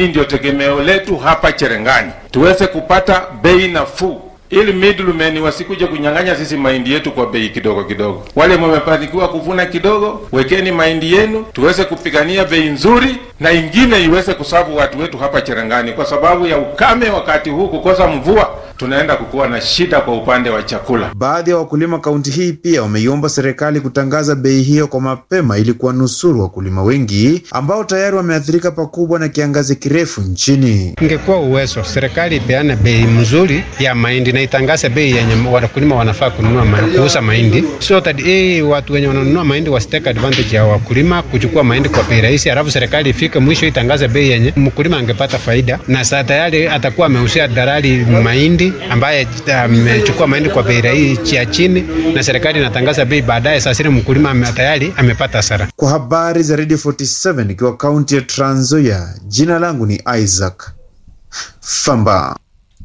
hii ndio tegemeo letu hapa Cherengani, tuweze kupata bei nafuu ili middlemen wasikuje kunyang'anya sisi mahindi yetu kwa bei kidogo kidogo. Wale mmefanikiwa kuvuna kidogo, wekeni mahindi yenu tuweze kupigania bei nzuri, na ingine iweze kusavu watu wetu hapa Cherengani. Kwa sababu ya ukame wakati huu, kukosa mvua, tunaenda kukuwa na shida kwa upande wa chakula. Baadhi ya wakulima kaunti hii pia wameiomba serikali kutangaza bei hiyo kwa mapema ili kuwanusuru wakulima wengi ambao tayari wameathirika pakubwa na kiangazi kirefu nchini. Ingekuwa uwezo serikali ipeane bei mzuri ya mahindi na itangaze bei yenye wakulima wanafaa kununua ma, kuuza mahindi so that eh, watu wenye wananunua mahindi wasitake advantage ya wakulima kuchukua mahindi kwa bei rahisi, alafu serikali ifike mwisho itangaze bei yenye mkulima angepata faida, na saa tayari atakuwa ameusia dalali mahindi ambaye amechukua mahindi kwa bei rahisi ya chini, na serikali inatangaza bei baadaye, saa zile mkulima ame- tayari amepata hasara. Kwa habari za Radio 47 ikiwa kaunti ya Trans Nzoia, jina langu ni Isaac Famba.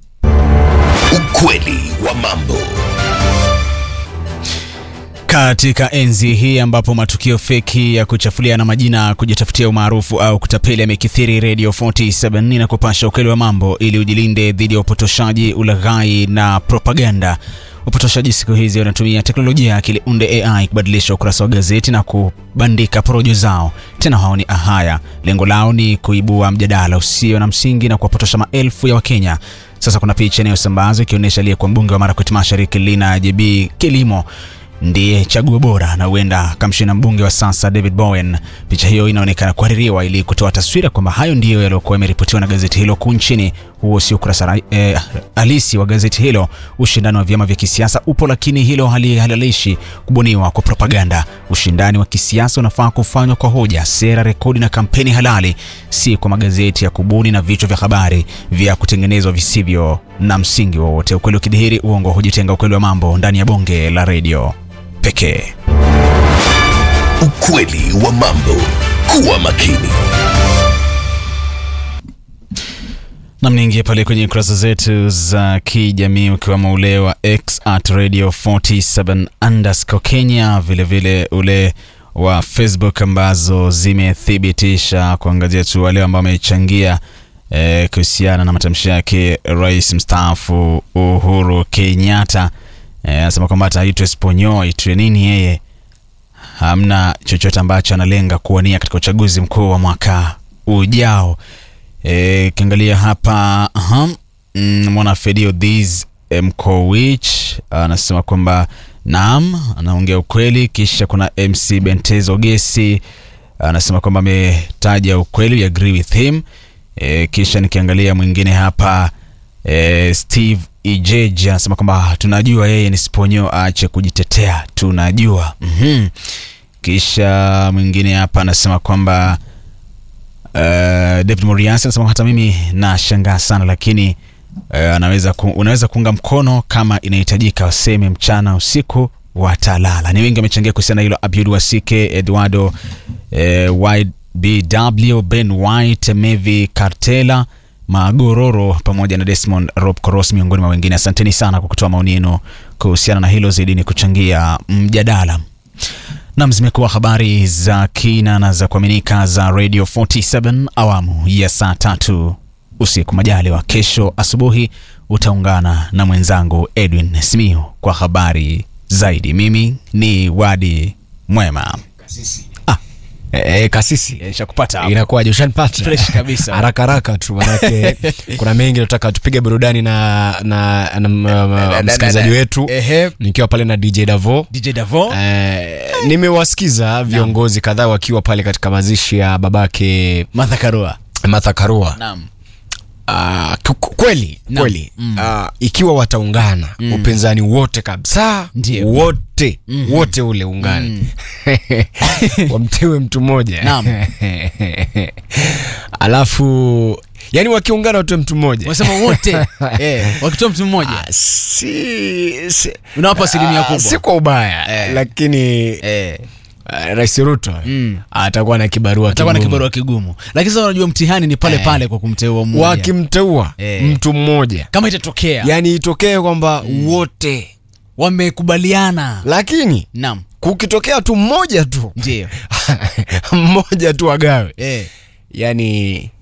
Ukweli wa mambo. Katika enzi hii ambapo matukio feki ya kuchafuliana majina, kujitafutia umaarufu au kutapeli yamekithiri, Radio 47 inakupasha ukweli wa mambo ili ujilinde dhidi ya upotoshaji, ulaghai na propaganda. Upotoshaji siku hizi wanatumia teknolojia ya akili unde AI kubadilisha ukurasa wa gazeti na kubandika porojo zao. Tena haoni ahaya, lengo lao ni kuibua mjadala usio na msingi na kuwapotosha maelfu ya Wakenya. Sasa kuna picha inayosambazwa ikionyesha aliyekuwa mbunge wa Marakwet Mashariki Lina JB Kilimo ndiye chaguo bora na huenda akamshinda mbunge wa sasa David Bowen. Picha hiyo inaonekana kuhaririwa ili kutoa taswira kwamba hayo ndiyo yaliyokuwa yameripotiwa na gazeti hilo kuu nchini. Huo si ukurasa ra- eh, halisi wa gazeti hilo. Ushindani wa vyama vya kisiasa upo, lakini hilo halihalalishi kubuniwa kwa propaganda. Ushindani wa kisiasa unafaa kufanywa kwa hoja, sera, rekodi na kampeni halali, si kwa magazeti ya kubuni na vichwa vya habari vya kutengenezwa visivyo na msingi wowote. Ukweli ukidhihiri, uongo hujitenga. Ukweli wa mambo ndani ya bonge la redio pekee. Ukweli wa mambo. Kuwa makini. Nam, niingie pale kwenye kurasa zetu za kijamii ukiwemo ule wa X at radio 47 underscore Kenya, vilevile vile ule wa Facebook ambazo zimethibitisha kuangazia tu wale ambao wamechangia eh, kuhusiana na matamshi yake rais mstaafu Uhuru Kenyatta. Eh, anasema kwamba hata aitwe Sponyo aitwe nini, yeye hamna chochote ambacho analenga kuwania katika uchaguzi mkuu wa mwaka ujao. Eh, kiangalia hapa aha, mm, mwana Fedio This eh, Mkowich anasema kwamba naam, anaongea ukweli. Kisha kuna MC Bentezo Gesi anasema kwamba ametaja ukweli, we agree with him. E, kisha nikiangalia mwingine hapa e, Steve Ijeji anasema kwamba tunajua yeye ni Sponyo, aache kujitetea, tunajua mm-hmm. Kisha mwingine hapa anasema kwamba uh, David Moriasi anasema hata mimi nashangaa sana lakini uh, anaweza ku, unaweza kuunga mkono kama inahitajika, waseme mchana usiku watalala. Ni wengi wamechangia kuhusiana na hilo, Abiud Wasike, Eduardo eh, YBW, Ben White, Mevi Kartela Magororo pamoja na Desmond Rob Koros miongoni mwa wengine. Asanteni sana kwa kutoa maoni yenu kuhusiana na hilo, zaidi ni kuchangia mjadala. Nam, zimekuwa habari za kina na za kuaminika za Radio 47 awamu ya saa tatu usiku. Majaliwa kesho asubuhi utaungana na mwenzangu Edwin Simiu kwa habari zaidi. Mimi ni Wadi Mwema. E, kasisi Eh, Shakupata hapo. inakuwaje? Ushanipata Fresh kabisa. haraka haraka tu, manake kuna mengi nataka tupige burudani na na, na, na msikilizaji wetu Ehe. nikiwa pale na DJ Davo. DJ Davo Eh, nimewasikiza viongozi kadhaa wakiwa pale katika mazishi ya babake Martha Karua. Martha Karua. Naam. Ah, ku- ku- kweli Naam. kweli Mm. Ah, ikiwa wataungana upinzani wote kabisa Ndio. wote wote ule ungane wamtewe mtu mmoja Naam. alafu yani wakiungana watoe mtu mmoja Wasema wote eh, wakitoa mtu mmoja Ah, si, si, unawapa asilimia ah, kubwa. si kwa ubaya Eh. lakini eh, ah, rais ruto Mm. atakuwa na kibarua atakuwa na kigumu. kibarua kigumu, lakini sasa unajua mtihani ni pale Eh. pale kwa kumteua mmoja, wakimteua Eh. mtu mmoja kama itatokea yani itokee kwamba wote wamekubaliana. lakini Naam, kukitokea tu mmoja tu ndio mmoja tu agawe eh, yani